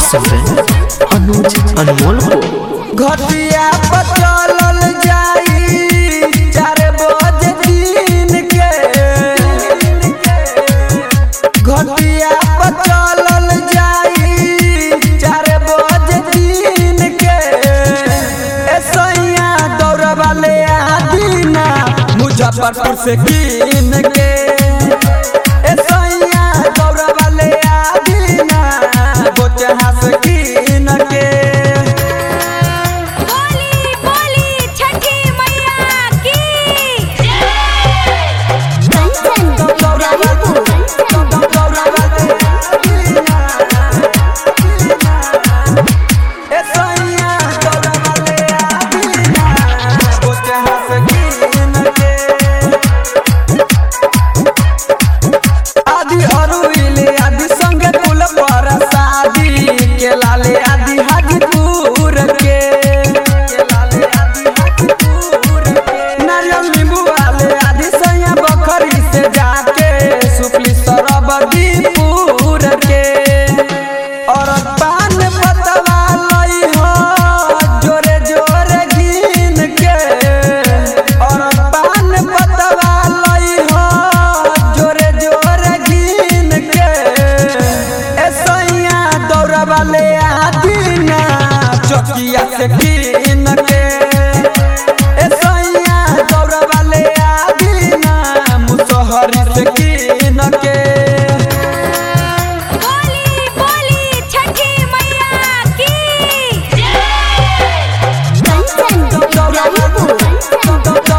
सुन रहे हैं अनुज अनमोल को घटिया पर चलल जाई चार बजे दिन के घटिया पर चलल जाई चार बजे दिन के ए सैया दौड़ वाले आदीना मुजफ्फरपुर से कीन के ए सैया दौड़ वाले आदीना बोचहा से कीन के बोली बोली छठी मैया की कंचन इब्राहिमपुर आदि अरुइले आदि संगे कुल पर शादी के लाले आदि हाजीपुर के के लाले आदि हाजीपुर के नारियल नींबू वाले आदि सैया बखरी से जाके सुपली सरबदीपुर के और पान पतवा लई हो जोरे जोरे गिन के और पान पतवा लई हो जोरे जोरे गिन के ए सैया दौड़ वाले आदीना चौकिया से गिन के ए सैया दौड़ वाले आदीना मुसहरी से गिन के बोली बोली छठी मैया की कंचन इब्राहिमपुर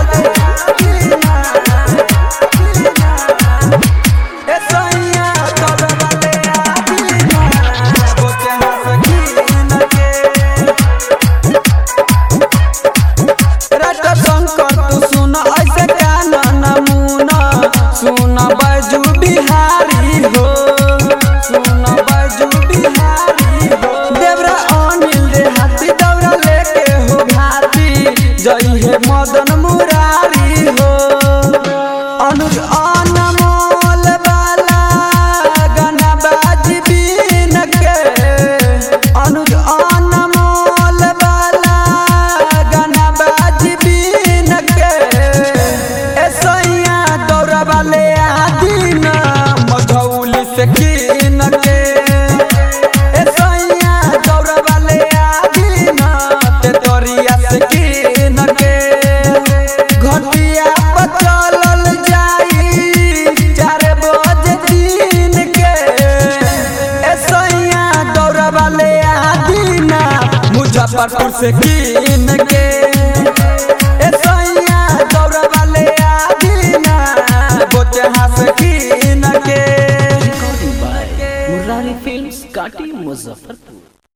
सुन बैजू बिहारी हो सुन बैजू बिहारी हो देवरा अनिल रे हाथी दौड़ा लेके हो घाटी जई है मदन मुरारी हो अनुज अनमोल वाला गाना बाजी बीन के अनुज अनमोल वाला गाना बाजी बीन के ए सैया दौड़ा वाले आदीना मझौली से कीन के ए सैया दौड़ा वाले आदीना ते तोरिया से कीन के घटिया पर चलल जाई चार बजे दिन के ए सैया दौड़ा वाले आदीना मुजफ्फरपुर से कीन के ए सैया दौड़ वाले आदीना बोचहा से कीन के रिकॉर्डिंग बाय मुरारी फिल्म्स काटी मुजफ्फरपुर